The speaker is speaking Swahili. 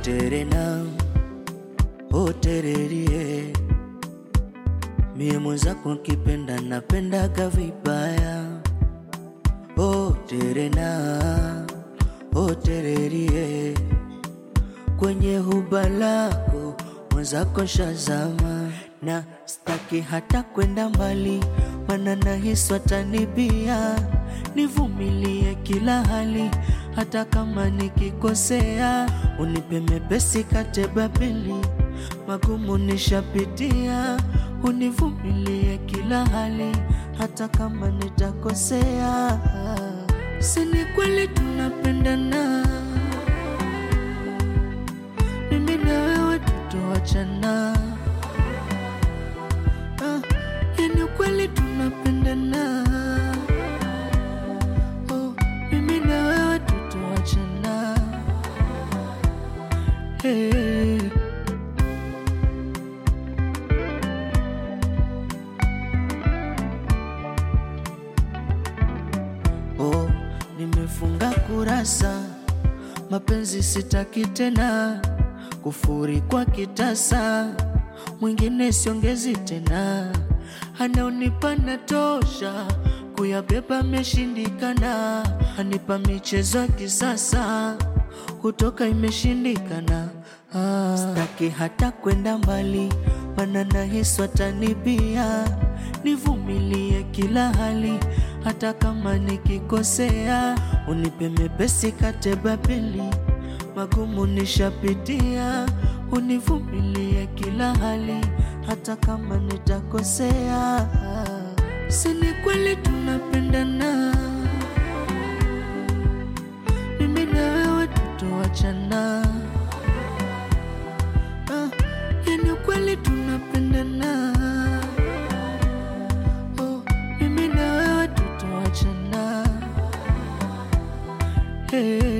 terena oh tererie mie mwenzako nkipenda napendaga vibaya oh terena oh tererie kwenye huba lako mwenzako shazama na staki hata kwenda mbali mana nahisi watanibia nivumilie kila hali hata kama nikikosea unipe mepesi kate babeli magumu nishapitia univumilie kila hali hata kama nitakosea sini kweli tunapendana mimi na wewe tutoachana ah, yani kweli tunapendana oh, mimi na wewe tutoachana hey. Oh, nimefunga kurasa, mapenzi sitaki tena, kufuri kwa kitasa, mwingine siongezi tena, anaonipa natosha, kuyabeba meshindikana, anipa michezo ya kisasa, kutoka imeshindikana. Ah, staki hata kwenda mbali, mana nahisi watanibia, nivumilie kila hali hata kama nikikosea, unipe mepesi kate babeli, magumu nishapitia, univumilie kila hali hata kama nitakosea. Sini kweli tunapendana, mimi na wewe tutoachana. Ah, yani kweli tunapendana oh, mimi na wewe tutoachana hey.